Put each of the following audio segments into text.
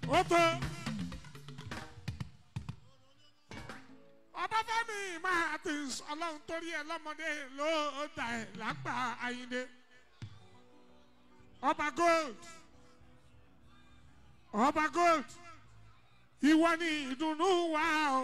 ó tó. ọbáfẹ́mi máa ti ọlọ́run torí ẹ lọ́mọdé ló dà ẹ̀ lágbà ayinde ọba gold ọba gold ìwọ ni ìdùnnú wa o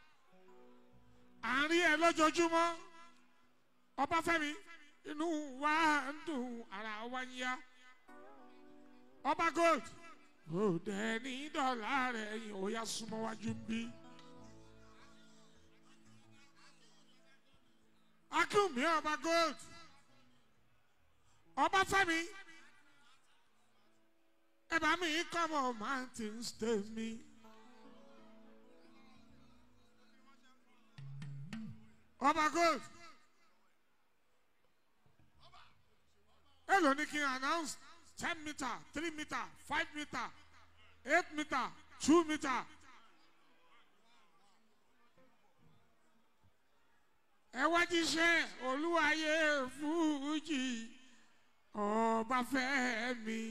àárín ẹ lójoojúmọ́ ọbáfẹ́mi inú wa ń dùn ara wa ń yá ọba gold òde ní dọ́là rẹ̀ yìí ó yá súnmọ́ wájú ń bí. akínwùmí ọba gold ọbáfẹ́mi ẹ bá mi come on mountains tèmi. ọba gold èlò ní kí n announce ten meter three meter five meter eight meter two meter. ẹ wá jíṣẹ́ olúwayé fújì ọbáfẹ́mi.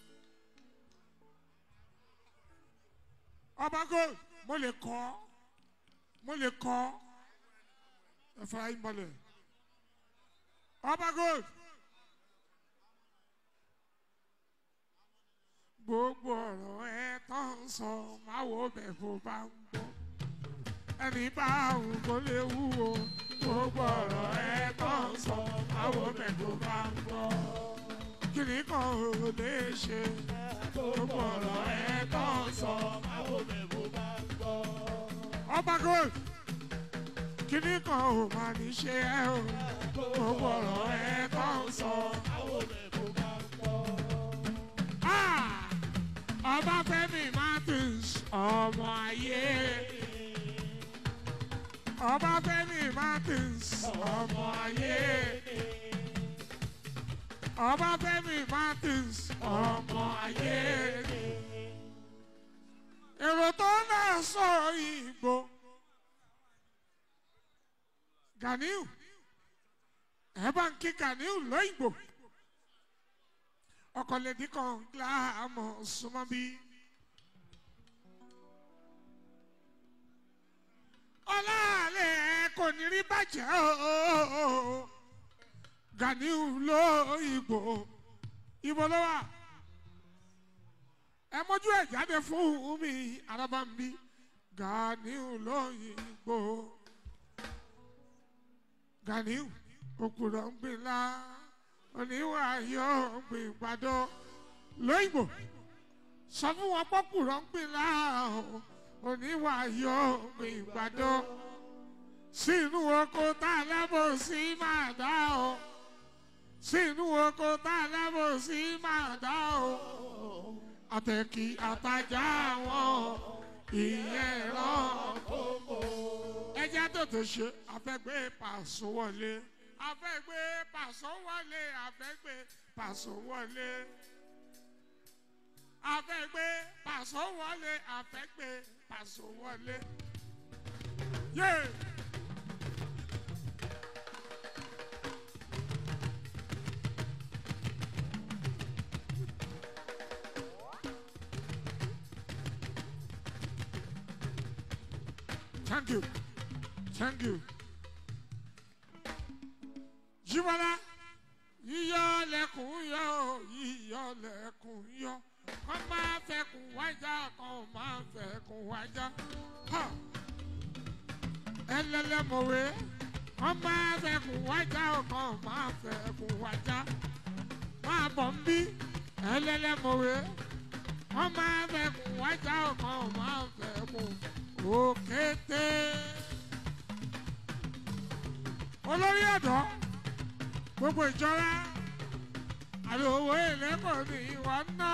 ọba gold mo lè kọ́ mo lè kọ́ ẹ fara yín balẹ̀ ọba gold gbogbo ọ̀rọ̀ ẹ tán sọ máa wo bẹ̀ kó bá ń gbọ́ ẹni bá òun kò lè wúwo gbogbo ọ̀rọ̀ ẹ tán sọ máa wo bẹ̀ kó bá ń gbọ́ kìnì kan ò lè ṣe gbogbo ọ̀rọ̀ ẹ tán sọ máa wo bẹ̀ kó bá ń gbọ́. ọba gold kìnì kan ò máa ní ṣe ẹ o gbogbo ọ̀rọ̀ ẹ tán sọ máa wo bẹ̀ kó bá ń gbọ́. Ọbáfẹ́mi Martins ọmọ ayé. Ọbáfẹ́mi Martins ọmọ ayé. Ọbáfẹ́mi Martins ọmọ ayé. Èrò tó náà sọ ìgbò. Ganiu ẹ bá ń kí Ganiu lóyìnbó ọkọlẹ́dí kan gíláàmù súnmọ́ bí. ọláàlẹ̀ kò ní rí bàjẹ́ o Ganiu ló ìbò ìbò ló wà ẹ mójú ẹ jáde fún mi arábàmbí Ganiu ló ìbò Ganiu òkúrọ̀ ń gbìn lá oníwà yóò gbìn gbàdó lóyìnbó sọ fún wọn pọkùrọ̀ ń gbìn láàrún oníwà yóò gbìn gbàdó sínú oko tá a lábò sí máa dá o sínú oko tá a lábò sí máa dá o àtẹ̀kí àtajà wọn ìyẹn rán ẹjẹ́ tó tó ṣe àfẹ́gbé pàṣẹ wọlé afẹ́gbé pàṣọ wọlé afẹ́gbé pàṣọ wọlé afẹ́gbé pàṣọ wọlé afẹ́gbé pàṣọ wọlé. Yeah. Thank you. Thank you. Jíbọ́lá yíyọ lẹ́kùn yọ yíyọ lẹ́kùn yọ kọ́ máa fẹ́kùn wájà kọ́ máa fẹ́kùn wájà ẹlẹ́lẹ́mọ̀wé kọ́ máa fẹ́kùn wájà kọ́ máa fẹ́kùn wájà máa bọ̀ ń bí ẹlẹ́lẹ́mọ̀wé kọ́ máa fẹ́kùn wájà kọ́ máa fẹ́kùn òkété olórí ọ̀dọ́ gbogbo ìjọra àbí owó èlé kò ní ìwọ ná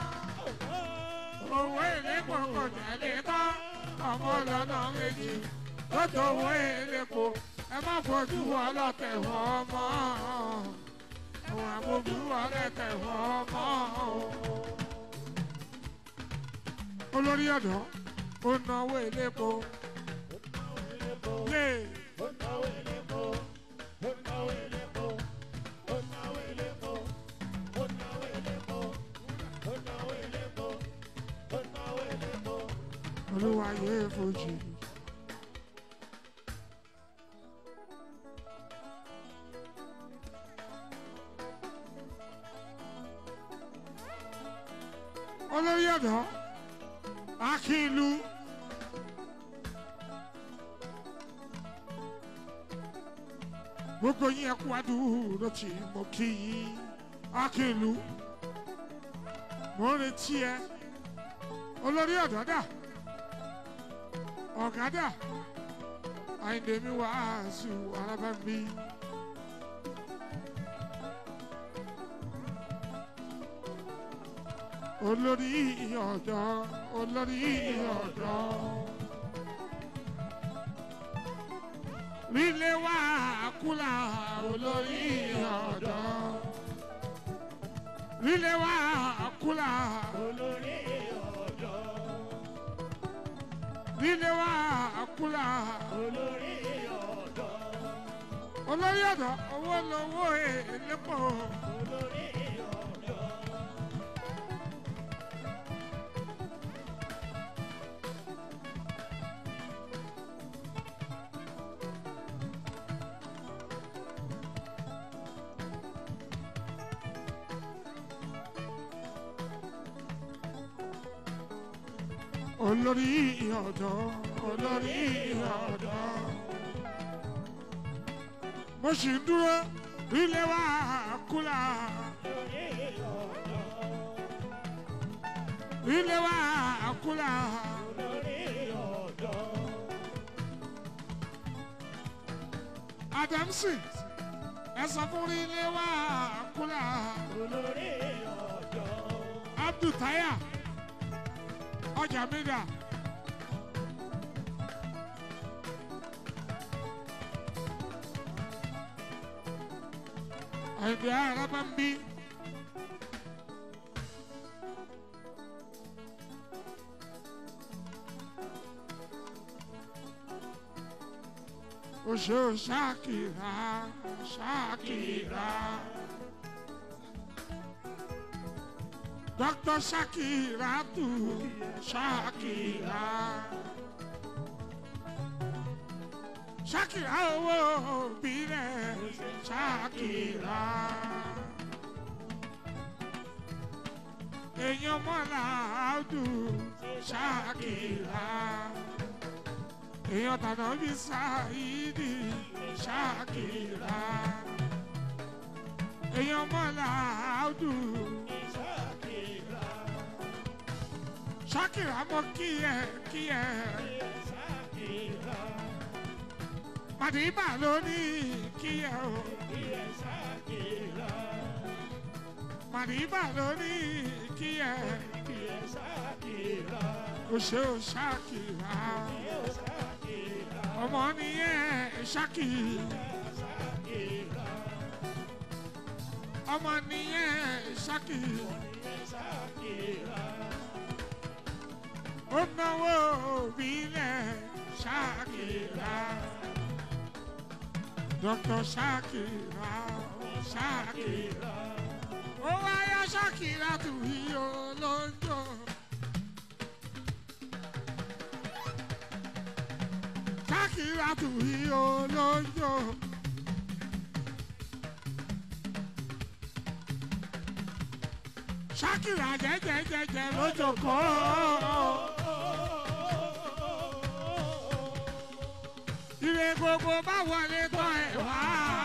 owó èlé kò kò tẹ̀lé tán ọmọ lọ́nà méjì ó tó owó èlé kò ẹ má fojú ọlọ́tẹ̀ wọ́n mọ́ àwọn àbójú ọlọ́tẹ̀ wọ́n mọ́ olórí ọ̀dọ́ ó náwó èlé kò lè. olúwayé fojì. olórí ọ̀dọ́ akínlu. gbogbo yín ẹkú adúró tí mo kí yín akínlu mo ń retí ẹ olórí ọ̀dọ́ dà ọ̀gá dà àyìndé mi wàásù alábàmí. olórí ọ̀dọ́ olórí ọ̀dọ́. Rílé wá kúlà olórí ọ̀dọ́. Rílé wá kúlà olórí ọ̀dọ́ rílé wá kúlà olórí ọ̀dọ́ olórí ọ̀dọ́ owó lowó èlépo olórí ọ̀dọ́ olórí ọ̀dọ́ olórí ọ̀dọ́. mo sì ń dúró rílé wá kúlà olórí ọ̀dọ́ rílé wá kúlà olórí ọ̀dọ́ adamsi ẹ sọ fún rílé wá kúlà olórí ọ̀dọ́ abdul taya ọjà mídà. àyìnbí ara máa ń bí. Oṣù Ṣakira Ṣakira. Dr. Shakira tu Shakira. Shakira owó òbílẹ̀ Shakira. Èèyàn mọ́lá àdù Shakira. Èèyàn tànà bí Saidi Shakira. Èèyàn mọ́lá àdù. Ṣakira Shakira mo kí ẹ kí ẹ. Ṣakira Màdìbà ló ní kí ẹ o. ilé Ṣakira Màdìbà ló ní kí ẹ. ilé Ṣakira O ṣe o Shakira. ilé Ṣakira Ọmọ nìyẹn Shaki. Ṣakira Ọmọ nìyẹn Shaki. ilé Ṣakira Ó náwó òbílẹ̀ Shakira. Dr. Shakira. Shakira. Ó wáyá Shakira tù yí olóńjó. Shakira tù yí olóńjó. Shakira jẹjẹjẹjẹ lójókòó. Ire gbogbo bá wọlé tán ẹ̀ wá.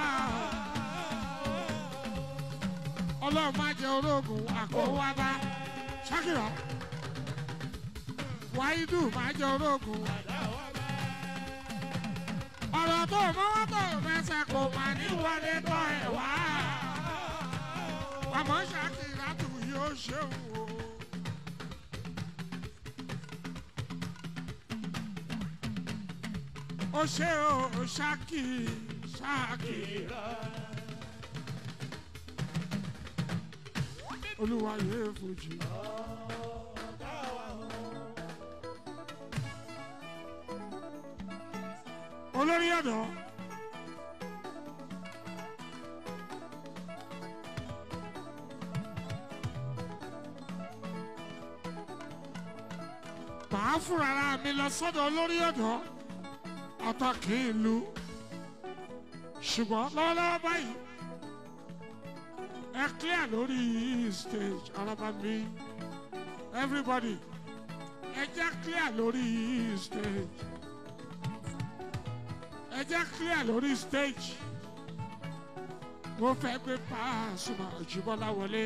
Ọlọ́run má jẹ ológun àkówá bá. Shakira. Wáídù má jẹ ológun. Ọ̀rọ̀ tó mọ́wọ́ tó fẹsẹ̀ kò má ní wọlé tán ẹ̀ wá. Àmọ́ Shakira tù yóò ṣeun o. Ó ṣe o Ṣaki Ṣaki. Olúwa yóò fojú. Olórí ọ̀dọ́. màá fúnra ara mi lọ sọ́dọ̀ olórí ọ̀dọ́ ọ̀tọ̀ kì í lu ṣùgbọ́n lọ́wọ́lọ́wọ́ báyìí ẹ clear lórí stage ọlọ́ba mi everybody ẹ jẹ́ clear lórí stage ẹ jẹ́ clear lórí stage mo fẹ́ gbé Pasuma Òjìbọ́lá wọlé.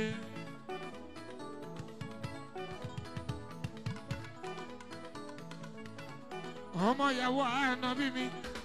ọmọ ìyàwó ànábì mi